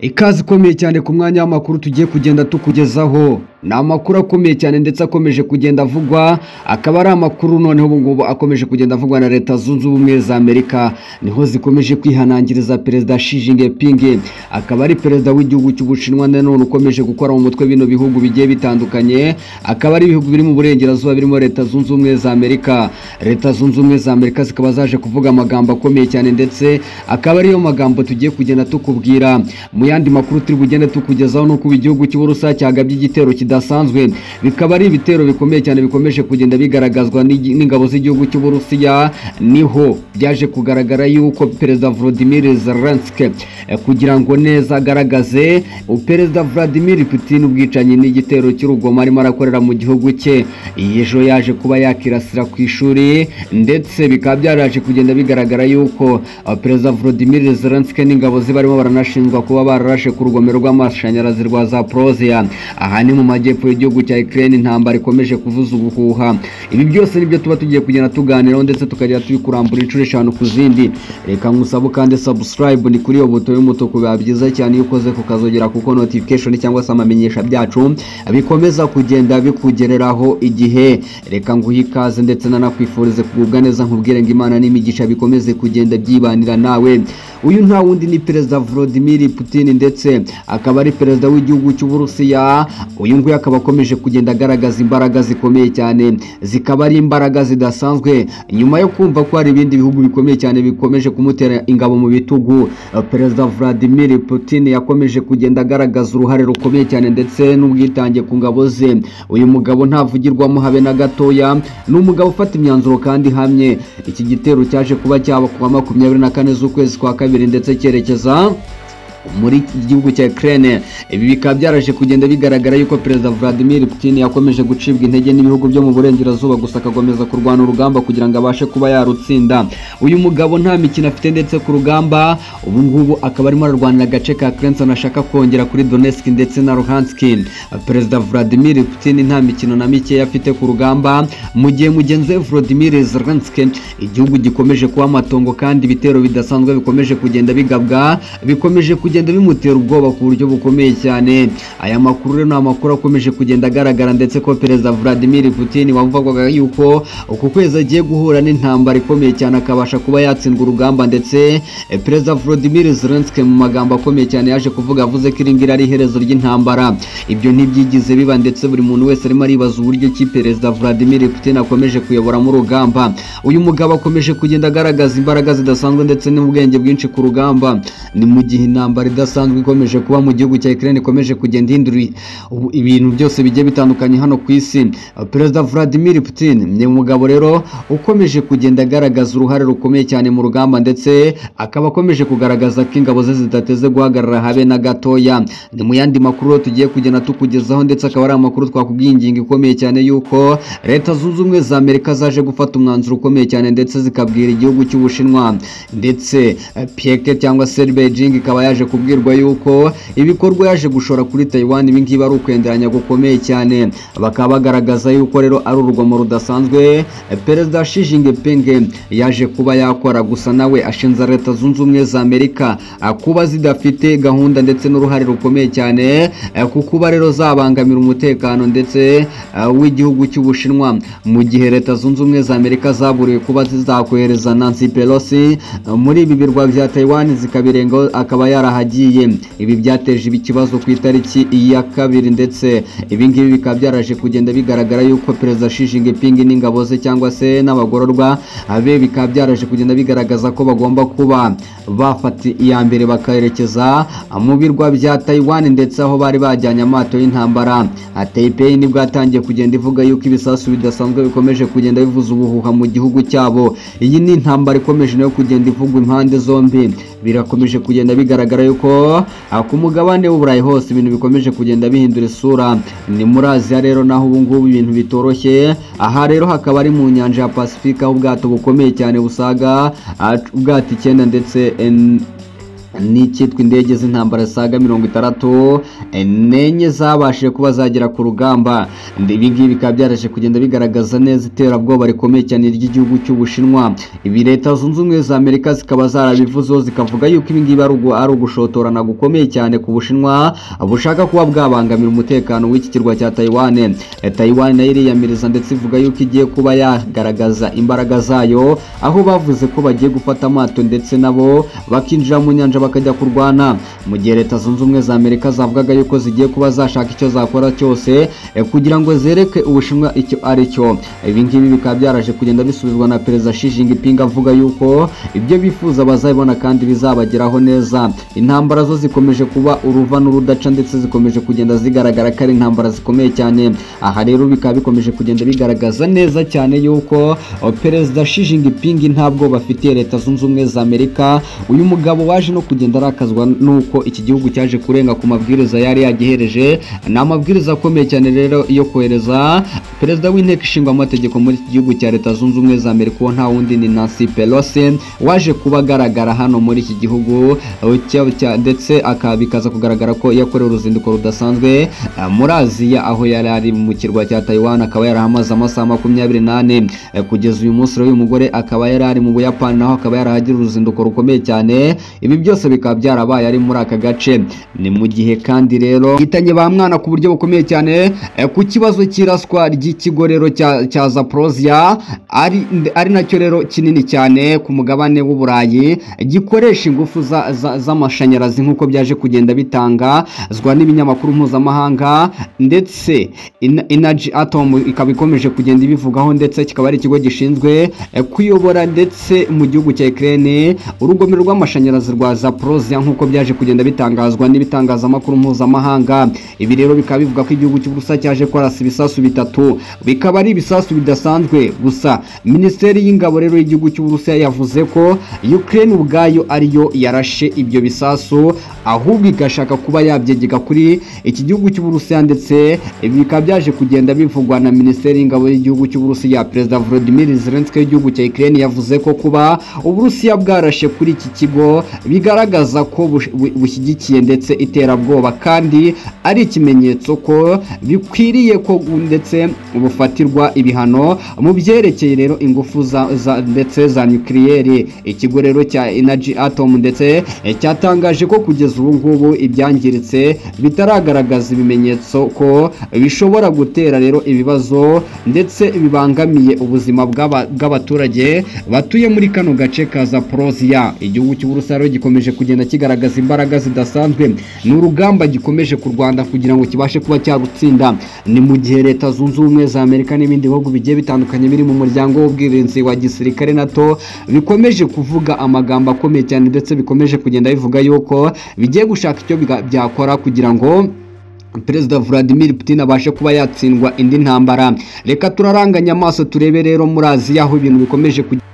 Ikaze ikomeye cyane ku mwanya w'amakuru tugiye kugenda tukugezaho ni amakuru akomeye cyane ndetse akomeje kugenda avugwa akaba ari amakuru noneho ubu ngubu akomeje kugenda avugwa na leta zunze ubumwe za amerika niho zikomeje kwihanangiriza perezida Xi Jinping akaba ari perezida w'igihugu cy'ubushinwa nanone ukomeje gukora mu mutwe bino bihugu bigiye bitandukanye akaba ari ibihugu biri mu burengerazuba birimo leta zunze ubumwe za amerika leta zunze ubumwe za amerika zikaba zaje kuvuga amagambo akomeye cyane ndetse akaba ariyo magambo tugiye kugenda tukubwira mu yandi makuru turi bugende tukugezaho ni uko igihugu cy'uburusa cyagabye igitero kidasanzwe bikaba ari ibitero bikomeye cyane bikomeje kugenda bigaragazwa n'igi- n'ingabo z'igihugu cy'uburusiya niho byaje kugaragara yuko perezida Volodymyr Zelensky eh, kugira ngo neza agaragaze u- perezida Vladimir Putin ubwicanyi n'igitero cy'urugomo arimo arakorera mu gihugu cye iyi ejo yaje kuba yakirasira ku ishuri ndetse bikaba byaraje kugenda bigaragara yuko eh, perezida Volodymyr Zelensky n'ingabo ze barimo baranashinjwa kuba bararashe ku rugomero rw'amashanyarazi rwa Zaporozhia aha ni mu majyepfo y'igihugu cya Ukraine intambara ikomeje kuvuza ubuhuha ibi byose nibyo tuba tugiye kugenda tuganiraho ndetse tukagenda tubikurambura inshuro eshanu ku zindi reka nkusabe kandi subscribe ni kuri iyo buto y'umutuku biba byiza cyane iyo ukoze kukazogera kuko notification cyangwa se amamenyesha byacu bikomeza kugenda bikugereraho igihe reka nguhe ikaze ndetse nanakwifurize kugubwa neza nkubwire ngo imana n'imigisha bikomeze kugenda byibanira nawe uyu nta wundi ni perezida Vladimir Putin ndetse akaba ari perezida w'igihugu cy'Uburusiya uyu nguyu akaba akomeje kugenda agaragaza imbaraga zikomeye cyane zikaba ari imbaraga zidasanzwe nyuma yo kumva ko hari ibindi bihugu bikomeye cyane bikomeje kumutera ingabo mu bitugu eh, perezida Vladimir Putin yakomeje kugenda agaragaza uruhare rukomeye cyane ndetse n'ubwitange ku ngabo ze uyu mugabo ntavugirwamo habe na gatoya ni umugabo ufata imyanzuro kandi ihamye iki gitero cyaje kuba cyaba ku wa makumyabiri na kane z'ukwezi kwa kabiri ndetse cyerekeza muri iki gihugu cya Ukraine ibi bikaba byaraje kugenda bigaragara yuko perezida Vladimir Putin yakomeje gucibwa intege n'ibihugu byo mu burengerazuba gusa akakomeza kurwana urugamba kugira ngo abashe kuba yarutsinda uyu mugabo nta mikino afite ndetse ku rugamba ubu ngubu akaba arimo ararwanira agace ka Crimson ashaka kongera kuri Donetsk ndetse na Luhansk perezida Vladimir Putin nta mikino na mike afite ku rugamba mu gihe mugenzi we Volodymyr Zelensky igihugu gikomeje kuba amatongo kandi ibitero bidasanzwe bikomeje kugenda bigabwa bikomeje kugenda bimutera ubwoba ku buryo bukomeye cyane aya makuru rero ni amakuru akomeje kugenda agaragara ndetse ko perezida Vladimir Putin wavugwaga yuko uku kwezi agiye guhura n'intambara ikomeye cyane akabasha kuba yatsindwa urugamba ndetse eh, perezida Volodymyr Zelensky mu magambo akomeye cyane yaje kuvuga avuze ko iringiri ari iherezo ry'intambara ibyo ntibyigize biba ndetse buri muntu wese arimo aribaza uburyo ki perezida Vladimir Putin akomeje kuyoboramo urugamba uyu mugabo akomeje kugenda agaragaza imbaraga zidasanzwe ndetse n'ubwenge bwinshi ku rugamba ni mu gihe intambara idasanzwe ikomeje kuba mu gihugu cya Ukraine ikomeje kugenda ihindura i- ubu- ibintu byose bigiye bitandukanye hano ku isi perezida Vladimir Putin ni umugabo rero ukomeje kugenda agaragaza uruhare rukomeye cyane mu rugamba ndetse akaba akomeje kugaragaza ko ingabo ze zidateze guhagarara habe na gatoya ni mu yandi makuru rero tugiye kugenda tukugezaho ndetse akaba ari amakuru twakubwiye ingingo ikomeye cyane yuko leta zunze ubumwe za amerika zaje gufata umwanzuro ukomeye cyane ndetse zikabwira igihugu cy'ubushinwa ndetse eh, pieke cyangwa se beijing ikaba yaje kubwirwa yuko ibikorwa yaje gushora kuri taiwan ibi ngibi ari ukwenderanya gukomeye cyane bakaba bagaragaza yuko rero ari urugomo rudasanzwe eh, perezida Xi Jinping yaje kuba yakora gusa nawe ashinja leta zunze ubumwe za amerika ah, kuba zidafite gahunda ndetse n'uruhare rukomeye cyane eh, ku kuba rero zabangamira umutekano ndetse eh, w'igihugu cy'ubushinwa mu gihe leta zunze ubumwe za amerika zaburiwe kuba zizakohereza nancy pelosi eh, muri ibi birwa bya taiwan zikabirengaho akaba yarahagiye ibi byateje ibi ikibazo ku itariki ya kabiri ndetse ibi ngibi bikaba byaraje kugenda bigaragara yuko perezida Xi Jinping n'ingabo ze cyangwa se n'abagororwa ah, be bikaba byaraje kugenda bigaragaza ko bagomba kuba bafata iya mbere bakaherekeza mu birwa bya Taiwan ndetse aho bari bajyanye amato y'intambara Ah, Taipei nibwo yatangiye kugenda ivuga yuko ibisasu bidasanzwe bikomeje kugenda bivuza ubuhuha mu gihugu cyabo iyi ni intambara ikomeje nayo kugenda ivugwa impande zombi birakomeje kugenda bigaragara yuko ah, ku mugabane w'uburayi hose ibintu bikomeje kugenda bihindura isura ni muri Aziya rero naho ubu ngubu ibintu bitoroshye aha rero hakaba ari mu nyanja ya Pasifika aho ubwato bukomeye cyane busaga ah, ubwato icyenda ndetse eh, n'icyitwa indege z'intambara zisaga mirongo itandatu n'enye zabashije kuba zagera ku rugamba ibingibi bikaba byaraje kugenda bigaragaza neza iterabwoba rikomeye cyane ry'igihugu cy'ubushinwa ibi leta zunze ubumwe za amerika zikaba zarabivuzeho zikavuga yuko ibingibi ari ugu- ari ugushotorana gukomeye cyane ku bushinwa bushaka kuba bwabangamira umutekano w'iki kirwa cya tayiwane Eh, tayiwane nayo iriyamiriza ndetse ivuga yuko igiye kuba yagaragaza imbaraga zayo aho bavuze ko bagiye gufata amato ndetse nabo bakinjira mu nyanja bakajya kurwana mu gihe leta zunze ubumwe za amerika zavugaga yuko zigiye kuba zashaka icyo zakora cyose eh, kugira ngo zereke ubushinwa icyo ari cyo ibi ngibi bikaba byaraje kugenda bisubizwa na perezida Xi Jinping avuga yuko ibyo bifuza bazabibona kandi bizabageraho neza intambara zo zikomeje kuba uruva n'urudaca ndetse zikomeje kugenda zigaragara ko ari intambara zikomeye cyane aha rero bikaba bikomeje kugenda bigaragaza neza cyane yuko oh, perezida Xi Jinping ntabwo bafitiye leta zunze ubumwe za Amerika uyu mugabo waje no kugenda arakazwa nuko iki gihugu cyaje kurenga ku mabwiriza yari yagihereje ni amabwiriza akomeye cyane rero yo kohereza perezida w'inteko ishinga amategeko muri iki gihugu cya leta zunze ubumwe za Amerika uwo nta wundi ni Nancy Pelosi waje kuba agaragara hano muri iki gihugu eh, cya- cya- ndetse aka- bikaza kugaragara ko yakorewe uruzinduko rudasanzwe eh, muri Aziya aho yari ari mu kirwa cya Taiwan akaba yari ahamaze amasaha makumyabiri n'ane Eh, kugeza uyu munsi rero uyu mugore akaba yari ari mu Buyapani naho akaba yarahagira uruzinduko rukomeye cyane ibi byose bikaba byarabaye ari muri aka gace ni mu gihe kandi rero hitanye ba mwana ku buryo bukomeye cyane eh, ku kibazo cy'iraswa ry'ikigo rero cya cya Zaporozhia ari ari nacyo rero kinini cyane ku mugabane w'Uburayi gikoresha ingufu za- za- z'amashanyarazi nk'uko byaje kugenda bitangazwa n'ibinyamakuru mpuzamahanga ndetse Ena- Energy Atom ikaba ikomeje kugenda ibivugaho ndetse kikaba ari ikigo gishinzwe eh, kuyobora ndetse mu gihugu cya Ukraine urugomero rw'amashanyarazi rwa Zaporozhia nk'uko byaje kugenda bitangazwa n'ibitangazamakuru mpuzamahanga ibi rero bikaba bivuga ko igihugu cy'u Burusiya cyaje kwarasa ibisasu bitatu bikaba ari ibisasu bidasanzwe gusa minisiteri y'ingabo rero y'igihugu cy'u Burusiya yavuze ko Ukraine ubwayo ariyo yarashe ibyo bisasu ahubwo igashaka kuba yabyegeka kuri iki gihugu cy'u Burusiya ndetse ibi bikaba byaje kugenda bivugwa na minisiteri y'ingabo y'igihugu cy'u Burusiya perezida Volodymyr Zelensky w'igihugu cya Ukraine yavuze ko kuba Uburusiya bwarashe kuri iki kigo bigaragaza ko bush- bu- bushyigikiye ndetse iterabwoba kandi ari ikimenyetso ko bikwiriye ko u- ndetse bufatirwa ibihano mu byerekeye rero ingufu za, za, ndetse za nucleaire ikigo rero cya Energy Atom ndetse eh, cyatangaje ko kugeza ubu ngubu ibyangiritse bitaragaragaza ibimenyetso ko bishobora gutera rero ibibazo ndetse bibangamiye ubuzima bw'aba- bw'abaturage batuye muri kano gace ka Zaporozhia igihugu cy'u Burusiya rero gikomeje kugenda kigaragaza imbaraga zidasanzwe ni urugamba gikomeje ku Rwanda kugira ngo kibashe kuba cyarutsinda ni mu gihe leta zunze ubumwe za Amerika n'ibindi bihugu bigiye bitandukanye biri mu muryango w'ubwirinzi wa gisirikare NATO bikomeje kuvuga amagambo akomeye cyane ndetse bikomeje kugenda bivuga yuko bigiye gushaka icyo biga- byakora kugira ngo Perezida Vladimir Putin abashe kuba yatsindwa indi ntambara. Reka turaranganya amaso turebe rero muri Aziya aho ibintu bikomeje kugenda